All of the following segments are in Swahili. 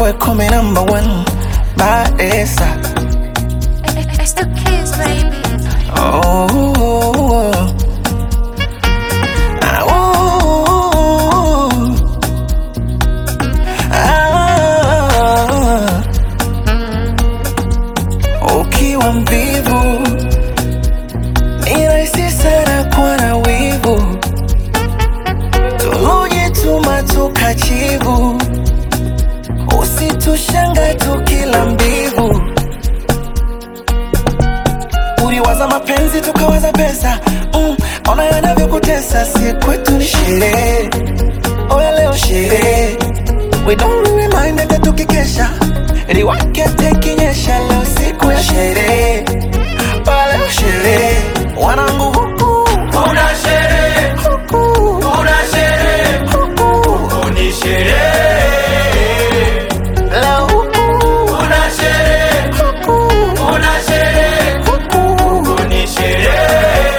boy call me number one Baesa It's the kids, baby. oh, Ah, oh, ah. Ukiwa mvivu ni rahisi sana kuwa na wivu, tulojituma tukachivu, usitushanga tukila mbivu uliwaza mapenzi tukawaza pesa mm, ona yanavyokutesa si kwetu ni sherehe oya leo sherehe we don't really mind hata tukikesha liwake tekinyesha leo siku ya sherehe oya leo sherehe wanangu huku Kuna sherehe, huku kuna sherehe, huku ni sherehe. leo huku Kuna sherehe, huku kuna sherehe, huku ni sherehe.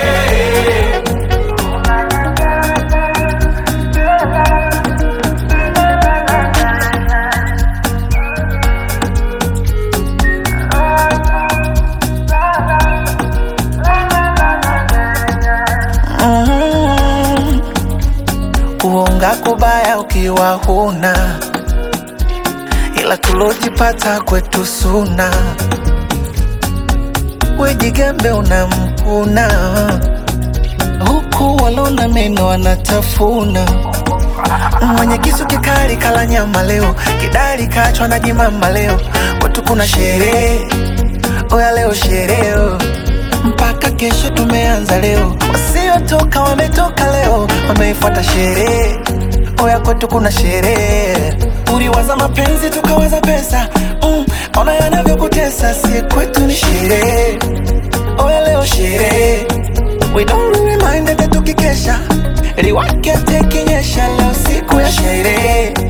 Mm. Kuonga kubaya ukiwa huna, ila tulojipata kwetu suna. Wejigambe unamkuna, huku walona meno wanatafuna. Mwenye kisu kikali kala nyama leo, kidari kachwa na jimama leo. Kwetu kuna sherehe, oya leo sherehe mpaka kesho tumeanza leo, wasiotoka wametoka leo, wameifuata sherehe. Oya kwetu kuna sherehe, uliwaza mapenzi tukawaza pesa mm, ona yanavyokutesa, si kwetu ni sherehe. Oya leo sherehe, we don't really mind hata tukikesha, liwake tekinyesha, leo siku ya sherehe.